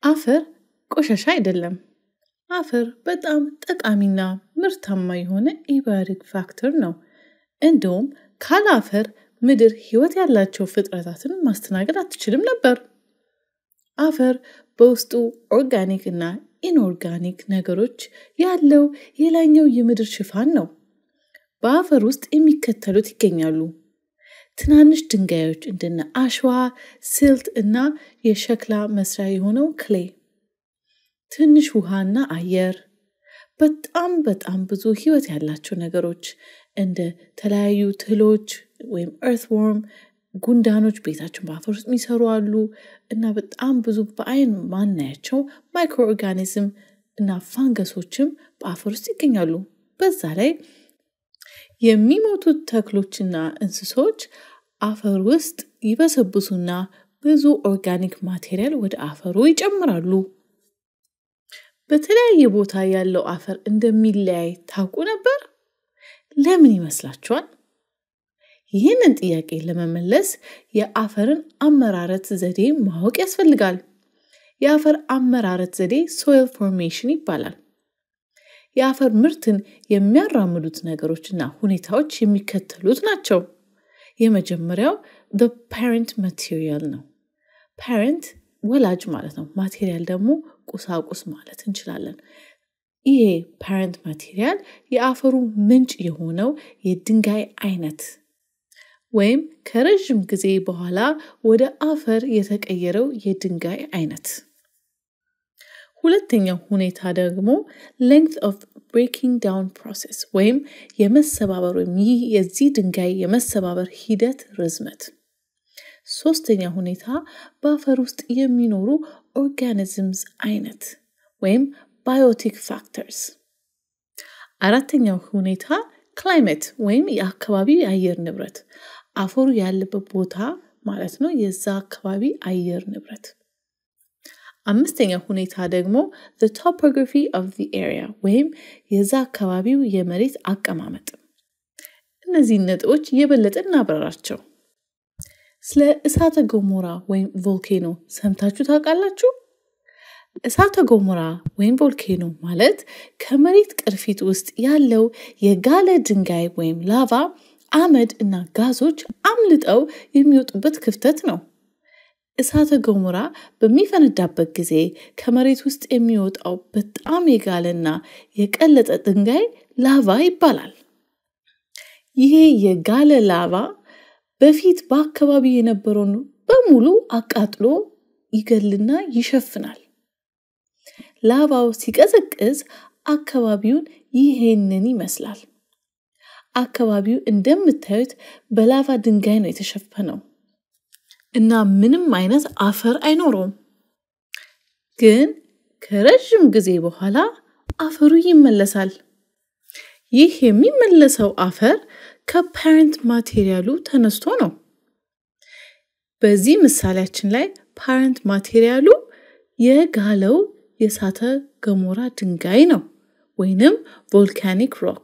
አፈር ቆሻሻ አይደለም። አፈር በጣም ጠቃሚና ምርታማ የሆነ ኢባዮቲክ ፋክተር ነው። እንደውም ካለ አፈር ምድር ህይወት ያላቸው ፍጥረታትን ማስተናገድ አትችልም ነበር። አፈር በውስጡ ኦርጋኒክ እና ኢንኦርጋኒክ ነገሮች ያለው የላይኛው የምድር ሽፋን ነው። በአፈር ውስጥ የሚከተሉት ይገኛሉ። ትናንሽ ድንጋዮች እንደነ አሸዋ፣ ስልት እና የሸክላ መስሪያ የሆነው ክሌ፣ ትንሽ ውሃና አየር፣ በጣም በጣም ብዙ ህይወት ያላቸው ነገሮች እንደ ተለያዩ ትሎች ወይም ኤርትዎርም፣ ጉንዳኖች ቤታቸውን በአፈር ውስጥ የሚሰሩ አሉ እና በጣም ብዙ በአይን ማናያቸው ማይክሮ ኦርጋኒዝም እና ፋንገሶችም በአፈር ውስጥ ይገኛሉ። በዛ ላይ የሚሞቱት ተክሎችና እንስሶች አፈር ውስጥ ይበሰብሱና ብዙ ኦርጋኒክ ማቴሪያል ወደ አፈሩ ይጨምራሉ። በተለያየ ቦታ ያለው አፈር እንደሚለያይ ታውቁ ነበር? ለምን ይመስላችኋል? ይህንን ጥያቄ ለመመለስ የአፈርን አመራረት ዘዴ ማወቅ ያስፈልጋል። የአፈር አመራረት ዘዴ ሶይል ፎርሜሽን ይባላል። የአፈር ምርትን የሚያራምዱት ነገሮችና ሁኔታዎች የሚከተሉት ናቸው። የመጀመሪያው the parent material ነው። ፓረንት ወላጅ ማለት ነው። ማቴሪያል ደግሞ ቁሳቁስ ማለት እንችላለን። ይሄ ፓረንት ማቴሪያል የአፈሩ ምንጭ የሆነው የድንጋይ አይነት ወይም ከረዥም ጊዜ በኋላ ወደ አፈር የተቀየረው የድንጋይ አይነት። ሁለተኛው ሁኔታ ደግሞ ሌንግት ኦፍ ብሬኪንግ ዳውን ፕሮሴስ ወይም የመሰባበር ወይም ይህ የዚህ ድንጋይ የመሰባበር ሂደት ርዝመት። ሶስተኛ ሁኔታ በአፈር ውስጥ የሚኖሩ ኦርጋኒዝምስ አይነት ወይም ባዮቲክ ፋክተርስ። አራተኛው ሁኔታ ክላይሜት ወይም የአካባቢ የአየር ንብረት አፈሩ ያለበት ቦታ ማለት ነው፣ የዛ አካባቢ አየር ንብረት። አምስተኛ ሁኔታ ደግሞ the topography of the area ወይም የዛ አካባቢው የመሬት አቀማመጥ። እነዚህን ነጥቦች የበለጠ እናብራራቸው። ስለ እሳተ ገሞራ ወይም ቮልኬኖ ሰምታችሁ ታውቃላችሁ? እሳተ ገሞራ ወይም ቮልኬኖ ማለት ከመሬት ቅርፊት ውስጥ ያለው የጋለ ድንጋይ ወይም ላቫ አመድ እና ጋዞች አምልጠው የሚወጡበት ክፍተት ነው። እሳተ ገሞራ በሚፈነዳበት ጊዜ ከመሬት ውስጥ የሚወጣው በጣም የጋለና የቀለጠ ድንጋይ ላቫ ይባላል። ይሄ የጋለ ላቫ በፊት በአካባቢ የነበረውን በሙሉ አቃጥሎ ይገልና ይሸፍናል። ላቫው ሲቀዘቅዝ አካባቢውን ይሄንን ይመስላል። አካባቢው እንደምታዩት በላቫ ድንጋይ ነው የተሸፈነው እና ምንም አይነት አፈር አይኖረውም። ግን ከረዥም ጊዜ በኋላ አፈሩ ይመለሳል። ይህ የሚመለሰው አፈር ከፓረንት ማቴሪያሉ ተነስቶ ነው። በዚህ ምሳሌያችን ላይ ፓረንት ማቴሪያሉ የጋለው የእሳተ ገሞራ ድንጋይ ነው ወይንም ቮልካኒክ ሮክ።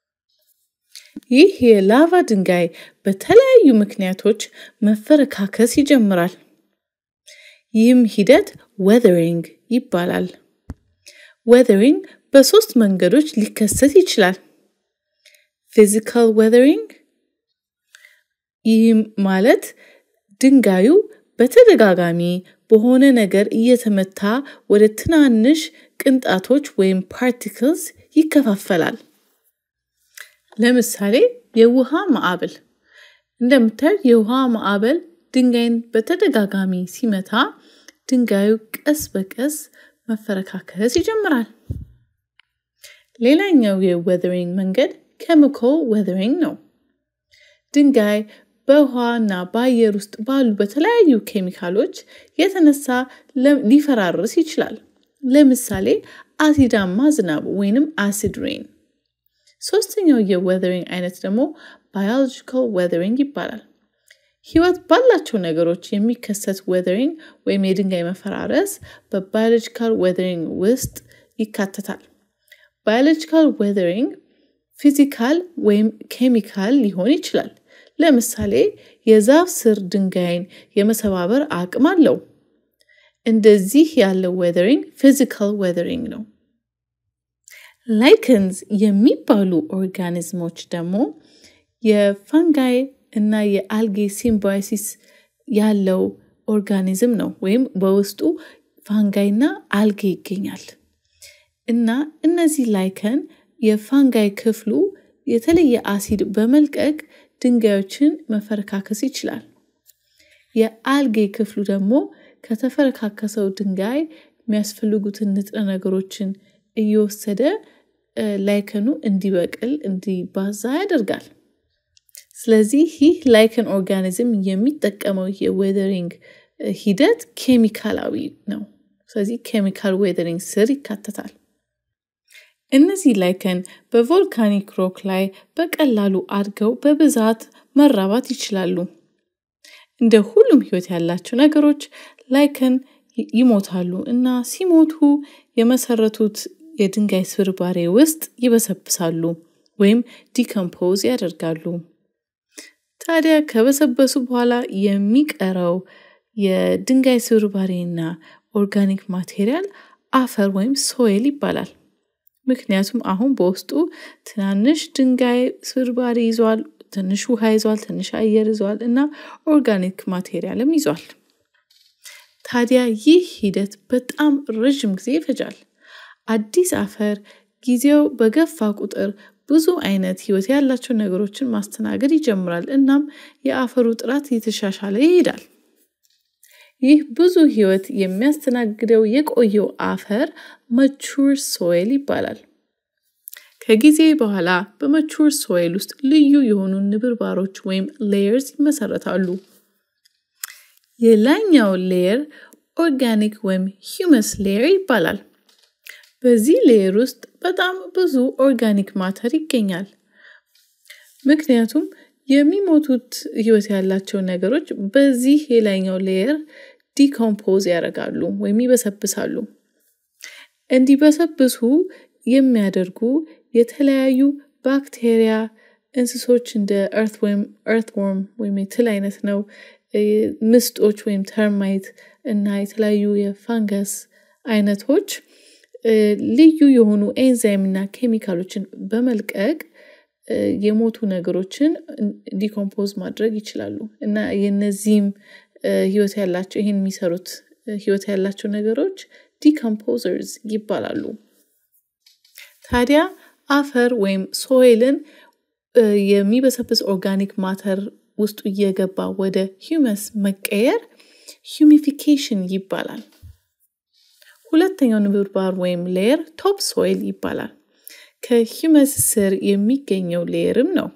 ይህ የላቫ ድንጋይ በተለያዩ ምክንያቶች መፈረካከስ ይጀምራል። ይህም ሂደት ዌዘሪንግ ይባላል። ዌዘሪንግ በሶስት መንገዶች ሊከሰት ይችላል። ፊዚካል ዌዘሪንግ፣ ይህም ማለት ድንጋዩ በተደጋጋሚ በሆነ ነገር እየተመታ ወደ ትናንሽ ቅንጣቶች ወይም ፓርቲክልስ ይከፋፈላል። ለምሳሌ የውሃ ማዕበል። እንደምታዩት የውሃ ማዕበል ድንጋይን በተደጋጋሚ ሲመታ ድንጋዩ ቀስ በቀስ መፈረካከስ ይጀምራል። ሌላኛው የዌዘሪንግ መንገድ ኬሚካል ዌዘሪንግ ነው። ድንጋይ በውሃ እና በአየር ውስጥ ባሉ በተለያዩ ኬሚካሎች የተነሳ ሊፈራርስ ይችላል። ለምሳሌ አሲዳማ ዝናብ ወይንም አሲድ ሬን። ሶስተኛው የዌዘሪንግ አይነት ደግሞ ባዮሎጂካል ዌዘሪንግ ይባላል። ህይወት ባላቸው ነገሮች የሚከሰት ዌዘሪንግ ወይም የድንጋይ መፈራረስ በባዮሎጂካል ዌዘሪንግ ውስጥ ይካተታል። ባዮሎጂካል ዌዘሪንግ ፊዚካል ወይም ኬሚካል ሊሆን ይችላል። ለምሳሌ የዛፍ ስር ድንጋይን የመሰባበር አቅም አለው። እንደዚህ ያለው ዌዘሪንግ ፊዚካል ዌዘሪንግ ነው። ላይከንስ የሚባሉ ኦርጋኒዝሞች ደግሞ የፋንጋይ እና የአልጌ ሲምባዮሲስ ያለው ኦርጋኒዝም ነው ወይም በውስጡ ፋንጋይ እና አልጌ ይገኛል እና እነዚህ ላይከን የፋንጋይ ክፍሉ የተለየ አሲድ በመልቀቅ ድንጋዮችን መፈረካከስ ይችላል። የአልጌ ክፍሉ ደግሞ ከተፈረካከሰው ድንጋይ የሚያስፈልጉትን ንጥረ ነገሮችን እየወሰደ ላይከኑ እንዲበቅል እንዲባዛ ያደርጋል። ስለዚህ ይህ ላይከን ኦርጋኒዝም የሚጠቀመው የዌዘሪንግ ሂደት ኬሚካላዊ ነው። ስለዚህ ኬሚካል ዌዘሪንግ ስር ይካተታል። እነዚህ ላይከን በቮልካኒክ ሮክ ላይ በቀላሉ አድገው በብዛት መራባት ይችላሉ። እንደ ሁሉም ህይወት ያላቸው ነገሮች ላይከን ይሞታሉ እና ሲሞቱ የመሰረቱት የድንጋይ ስብርባሬ ውስጥ ይበሰብሳሉ ወይም ዲከምፖዝ ያደርጋሉ። ታዲያ ከበሰበሱ በኋላ የሚቀረው የድንጋይ ስብርባሬና ኦርጋኒክ ማቴሪያል አፈር ወይም ሶይል ይባላል። ምክንያቱም አሁን በውስጡ ትናንሽ ድንጋይ ስብርባሪ ይዟል፣ ትንሽ ውሃ ይዟል፣ ትንሽ አየር ይዟል እና ኦርጋኒክ ማቴሪያልም ይዟል። ታዲያ ይህ ሂደት በጣም ረዥም ጊዜ ይፈጃል። አዲስ አፈር ጊዜው በገፋ ቁጥር ብዙ አይነት ህይወት ያላቸው ነገሮችን ማስተናገድ ይጀምራል። እናም የአፈሩ ጥራት እየተሻሻለ ይሄዳል። ይህ ብዙ ህይወት የሚያስተናግደው የቆየው አፈር መቹር ሶይል ይባላል። ከጊዜ በኋላ በመቹር ሶይል ውስጥ ልዩ የሆኑ ንብርባሮች ወይም ሌየርስ ይመሰረታሉ። የላይኛው ሌየር ኦርጋኒክ ወይም ሂውመስ ሌየር ይባላል። በዚህ ሌየር ውስጥ በጣም ብዙ ኦርጋኒክ ማተር ይገኛል። ምክንያቱም የሚሞቱት ህይወት ያላቸው ነገሮች በዚህ የላይኛው ሌየር ዲኮምፖዝ ያደርጋሉ ወይም ይበሰብሳሉ። እንዲበሰብሱ የሚያደርጉ የተለያዩ ባክቴሪያ፣ እንስሶች እንደ እርት ወይም እርትወርም ወይም የትል አይነት ነው፣ ምስጦች ወይም ተርማይት እና የተለያዩ የፋንገስ አይነቶች ልዩ የሆኑ ኤንዛይም እና ኬሚካሎችን በመልቀቅ የሞቱ ነገሮችን ዲኮምፖዝ ማድረግ ይችላሉ እና የነዚህም ህይወት ያላቸው ይህን የሚሰሩት ህይወት ያላቸው ነገሮች ዲኮምፖዘርስ ይባላሉ። ታዲያ አፈር ወይም ሶይልን የሚበሰብስ ኦርጋኒክ ማተር ውስጡ እየገባ ወደ ሂውመስ መቀየር ሂሚፊኬሽን ይባላል። ሁለተኛው ንብርባር ወይም ሌየር ቶፕ ሶይል ይባላል። ከሂውመስ ስር የሚገኘው ሌየርም ነው።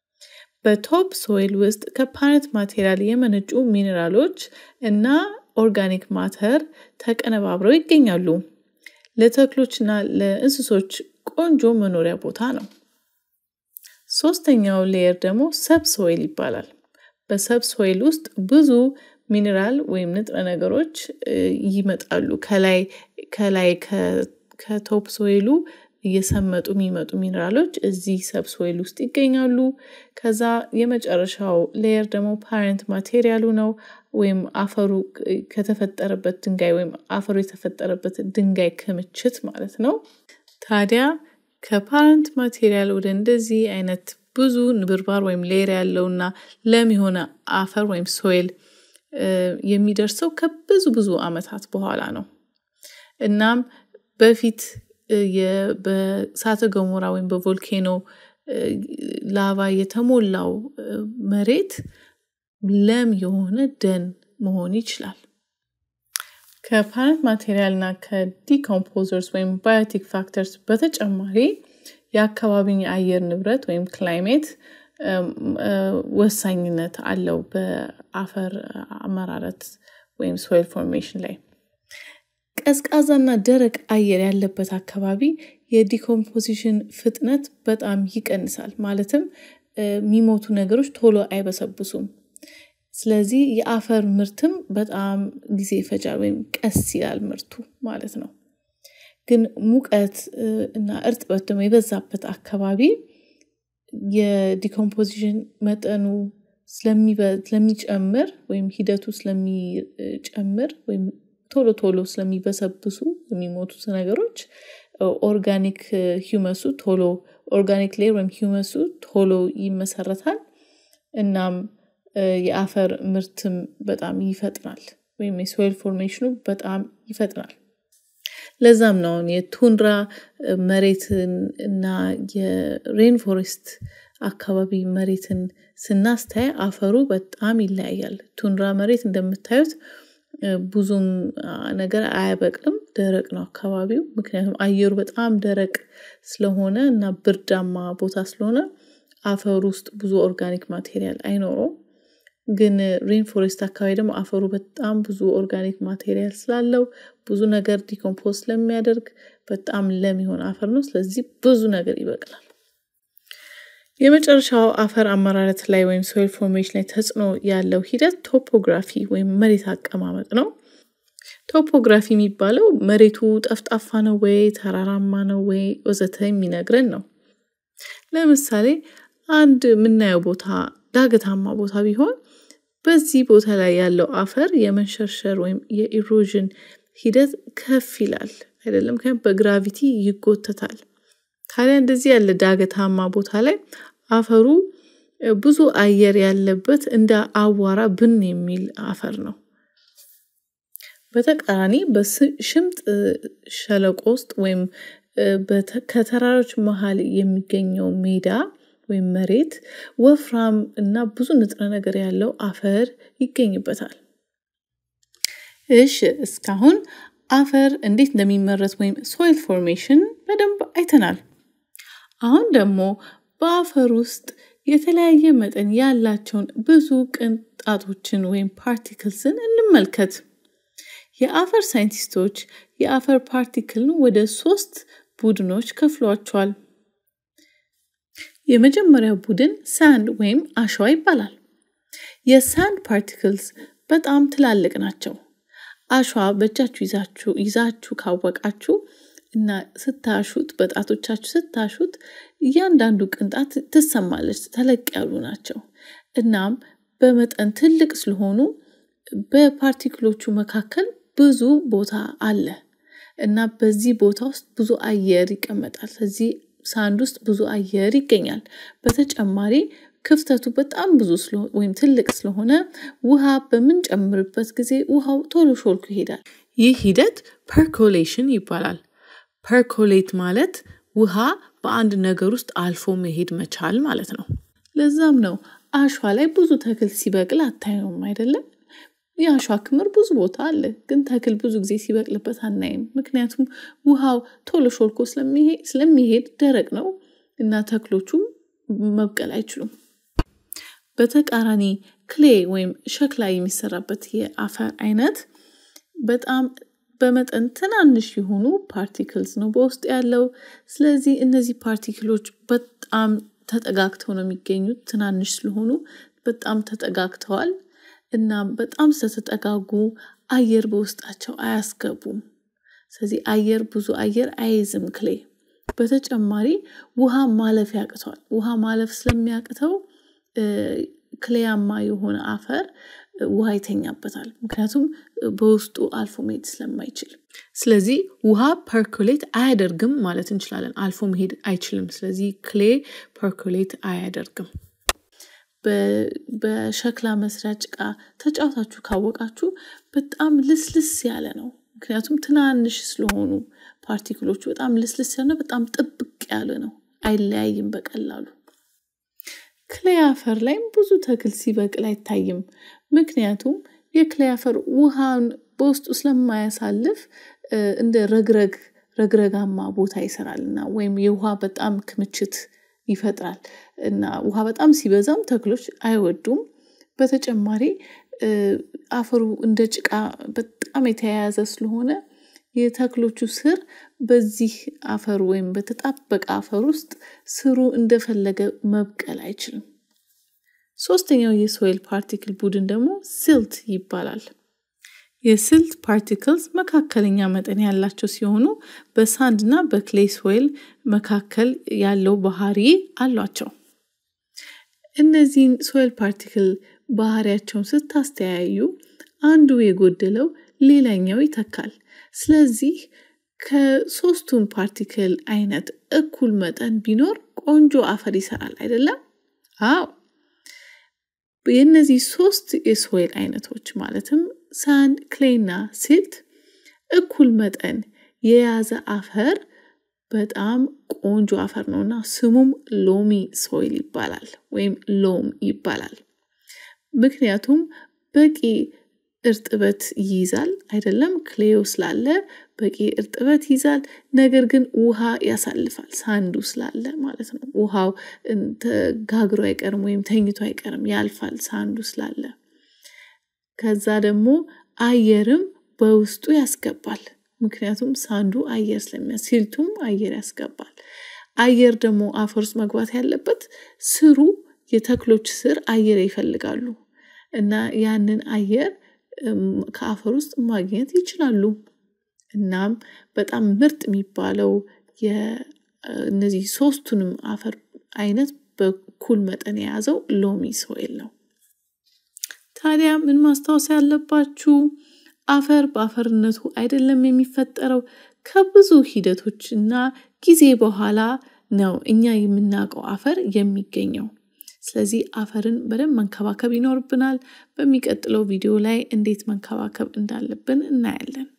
በቶፕ ሶይል ውስጥ ከፓረት ማቴሪያል የመነጩ ሚኔራሎች እና ኦርጋኒክ ማተር ተቀነባብረው ይገኛሉ። ለተክሎችና ለእንስሶች ቆንጆ መኖሪያ ቦታ ነው። ሶስተኛው ሌየር ደግሞ ሰብ ሶይል ይባላል። በሰብ ሶይል ውስጥ ብዙ ሚኔራል ወይም ንጥረ ነገሮች ይመጣሉ። ከላይ ከላይ ከቶፕ ሶይሉ እየሰመጡ የሚመጡ ሚኔራሎች እዚህ ሰብ ሶይል ውስጥ ይገኛሉ። ከዛ የመጨረሻው ሌየር ደግሞ ፓረንት ማቴሪያሉ ነው ወይም አፈሩ ከተፈጠረበት ድንጋይ ወይም አፈሩ የተፈጠረበት ድንጋይ ክምችት ማለት ነው። ታዲያ ከፓረንት ማቴሪያል ወደ እንደዚህ አይነት ብዙ ንብርባር ወይም ሌየር ያለውና ለም የሆነ አፈር ወይም ሶይል የሚደርሰው ከብዙ ብዙ አመታት በኋላ ነው። እናም በፊት በእሳተ ገሞራ ወይም በቮልኬኖ ላቫ የተሞላው መሬት ለም የሆነ ደን መሆን ይችላል። ከፓረንት ማቴሪያል እና ከዲኮምፖዘርስ ወይም ባዮቲክ ፋክተርስ በተጨማሪ የአካባቢን የአየር ንብረት ወይም ክላይሜት ወሳኝነት አለው በአፈር አመራረት ወይም ሶይል ፎርሜሽን ላይ። ቀዝቃዛና ደረቅ አየር ያለበት አካባቢ የዲኮምፖዚሽን ፍጥነት በጣም ይቀንሳል። ማለትም የሚሞቱ ነገሮች ቶሎ አይበሰብሱም። ስለዚህ የአፈር ምርትም በጣም ጊዜ ይፈጃል ወይም ቀስ ይላል ምርቱ ማለት ነው። ግን ሙቀት እና እርጥበት ደግሞ የበዛበት አካባቢ የዲኮምፖዚሽን መጠኑ ስለሚጨምር ወይም ሂደቱ ስለሚጨምር ወይም ቶሎ ቶሎ ስለሚበሰብሱ የሚሞቱት ነገሮች ኦርጋኒክ ሂውመሱ ቶሎ ኦርጋኒክ ሌር ወይም ሂውመሱ ቶሎ ይመሰረታል። እናም የአፈር ምርትም በጣም ይፈጥናል ወይም የሶይል ፎርሜሽኑ በጣም ይፈጥናል። ለዛም ነው አሁን የቱንድራ መሬትን እና የሬን ፎሬስት አካባቢ መሬትን ስናስተያይ አፈሩ በጣም ይለያያል። ቱንድራ መሬት እንደምታዩት ብዙም ነገር አያበቅልም፣ ደረቅ ነው አካባቢው። ምክንያቱም አየሩ በጣም ደረቅ ስለሆነ እና ብርዳማ ቦታ ስለሆነ አፈሩ ውስጥ ብዙ ኦርጋኒክ ማቴሪያል አይኖረውም። ግን ሬን ፎሬስት አካባቢ ደግሞ አፈሩ በጣም ብዙ ኦርጋኒክ ማቴሪያል ስላለው ብዙ ነገር ዲኮምፖዝ ስለሚያደርግ በጣም ለም የሆነ አፈር ነው። ስለዚህ ብዙ ነገር ይበቅላል። የመጨረሻው አፈር አመራረት ላይ ወይም ሶይል ፎርሜሽን ላይ ተጽዕኖ ያለው ሂደት ቶፖግራፊ ወይም መሬት አቀማመጥ ነው። ቶፖግራፊ የሚባለው መሬቱ ጠፍጣፋ ነው ወይ ተራራማ ነው ወይ ወዘተ የሚነግረን ነው። ለምሳሌ አንድ የምናየው ቦታ ዳገታማ ቦታ ቢሆን በዚህ ቦታ ላይ ያለው አፈር የመንሸርሸር ወይም የኢሮዥን ሂደት ከፍ ይላል አይደለም፣ ምክንያቱም በግራቪቲ ይጎተታል። ታዲያ እንደዚህ ያለ ዳገታማ ቦታ ላይ አፈሩ ብዙ አየር ያለበት እንደ አዋራ ብን የሚል አፈር ነው። በተቃራኒ በሽምጥ ሸለቆ ውስጥ ወይም ከተራሮች መሀል የሚገኘው ሜዳ ወይም መሬት ወፍራም እና ብዙ ንጥረ ነገር ያለው አፈር ይገኝበታል። እሺ እስካሁን አፈር እንዴት እንደሚመረት ወይም ሶይል ፎርሜሽን በደንብ አይተናል። አሁን ደግሞ በአፈር ውስጥ የተለያየ መጠን ያላቸውን ብዙ ቅንጣቶችን ወይም ፓርቲክልስን እንመልከት። የአፈር ሳይንቲስቶች የአፈር ፓርቲክልን ወደ ሶስት ቡድኖች ከፍሏቸዋል። የመጀመሪያው ቡድን ሳንድ ወይም አሸዋ ይባላል። የሳንድ ፓርቲክልስ በጣም ትላልቅ ናቸው። አሸዋ በእጃችሁ ይዛችሁ ይዛችሁ ካወቃችሁ እና ስታሹት በጣቶቻችሁ ስታሹት እያንዳንዱ ቅንጣት ትሰማለች። ተለቅ ያሉ ናቸው። እናም በመጠን ትልቅ ስለሆኑ በፓርቲክሎቹ መካከል ብዙ ቦታ አለ እና በዚህ ቦታ ውስጥ ብዙ አየር ይቀመጣል። ስለዚህ ሳንድ ውስጥ ብዙ አየር ይገኛል። በተጨማሪ ክፍተቱ በጣም ብዙ ወይም ትልቅ ስለሆነ ውሃ በምንጨምርበት ጊዜ ውሃው ቶሎ ሾልኩ ይሄዳል። ይህ ሂደት ፐርኮሌሽን ይባላል። ፐርኮሌት ማለት ውሃ በአንድ ነገር ውስጥ አልፎ መሄድ መቻል ማለት ነው። ለዛም ነው አሸዋ ላይ ብዙ ተክል ሲበቅል አታየውም አይደለም? የአሸዋ ክምር ብዙ ቦታ አለ፣ ግን ተክል ብዙ ጊዜ ሲበቅልበት አናይም። ምክንያቱም ውሃው ቶሎ ሾልኮ ስለሚሄድ ደረቅ ነው እና ተክሎቹ መብቀል አይችሉም። በተቃራኒ ክሌ ወይም ሸክላ የሚሰራበት የአፈር አይነት በጣም በመጠን ትናንሽ የሆኑ ፓርቲክልስ ነው በውስጥ ያለው። ስለዚህ እነዚህ ፓርቲክሎች በጣም ተጠጋግተው ነው የሚገኙት። ትናንሽ ስለሆኑ በጣም ተጠጋግተዋል እና በጣም ስለተጠጋጉ አየር በውስጣቸው አያስገቡም። ስለዚህ አየር ብዙ አየር አይይዝም ክሌ። በተጨማሪ ውሃ ማለፍ ያቅተዋል። ውሃ ማለፍ ስለሚያቅተው ክሌያማ የሆነ አፈር ውሃ ይተኛበታል። ምክንያቱም በውስጡ አልፎ መሄድ ስለማይችል። ስለዚህ ውሃ ፐርኮሌት አያደርግም ማለት እንችላለን። አልፎ መሄድ አይችልም። ስለዚህ ክሌ ፐርኮሌት አያደርግም። በሸክላ መስሪያ ጭቃ ተጫውታችሁ ካወቃችሁ በጣም ልስልስ ያለ ነው። ምክንያቱም ትናንሽ ስለሆኑ ፓርቲክሎቹ በጣም ልስልስ ያለ በጣም ጥብቅ ያለ ነው። አይለያይም በቀላሉ። ክሌይ አፈር ላይም ብዙ ተክል ሲበቅል አይታይም። ምክንያቱም የክሌይ አፈር ውሃን በውስጡ ስለማያሳልፍ እንደ ረግረግ ረግረጋማ ቦታ ይሰራል እና ወይም የውሃ በጣም ክምችት ይፈጥራል እና ውሃ በጣም ሲበዛም ተክሎች አይወዱም። በተጨማሪ አፈሩ እንደ ጭቃ በጣም የተያያዘ ስለሆነ የተክሎቹ ስር በዚህ አፈር ወይም በተጣበቀ አፈር ውስጥ ስሩ እንደፈለገ መብቀል አይችልም። ሶስተኛው የሶይል ፓርቲክል ቡድን ደግሞ ሲልት ይባላል። የሲልት ፓርቲክልስ መካከለኛ መጠን ያላቸው ሲሆኑ በሳንድ እና በክሌይ ሶይል መካከል ያለው ባህሪ አሏቸው። እነዚህን ሶይል ፓርቲክል ባህሪያቸውን ስታስተያዩ አንዱ የጎደለው ሌላኛው ይተካል። ስለዚህ ከሶስቱን ፓርቲክል አይነት እኩል መጠን ቢኖር ቆንጆ አፈር ይሰራል አይደለም? አዎ። የእነዚህ ሶስት የሶይል አይነቶች ማለትም ሳንድ፣ ክሌይና ሲልት እኩል መጠን የያዘ አፈር በጣም ቆንጆ አፈር ነው እና ስሙም ሎሚ ሶይል ይባላል ወይም ሎም ይባላል። ምክንያቱም በቂ እርጥበት ይይዛል አይደለም? ክሌዮ ስላለ በቂ እርጥበት ይይዛል። ነገር ግን ውሃ ያሳልፋል ሳንዱ ስላለ ማለት ነው። ውሃው ጋግሮ አይቀርም ወይም ተኝቶ አይቀርም፣ ያልፋል ሳንዱ ስላለ። ከዛ ደግሞ አየርም በውስጡ ያስገባል። ምክንያቱም ሳንዱ አየር ስለሚያ ሲልቱም አየር ያስገባል። አየር ደግሞ አፈር ውስጥ መግባት ያለበት ስሩ የተክሎች ስር አየር ይፈልጋሉ እና ያንን አየር ከአፈር ውስጥ ማግኘት ይችላሉ። እናም በጣም ምርጥ የሚባለው እነዚህ ሶስቱንም አፈር አይነት በኩል መጠን የያዘው ሎሚ ሶይል ነው። ታዲያ ምን ማስታወስ ያለባችሁ አፈር በአፈርነቱ አይደለም የሚፈጠረው ከብዙ ሂደቶች እና ጊዜ በኋላ ነው እኛ የምናውቀው አፈር የሚገኘው። ስለዚህ አፈርን በደንብ መንከባከብ ይኖርብናል። በሚቀጥለው ቪዲዮ ላይ እንዴት መንከባከብ እንዳለብን እናያለን።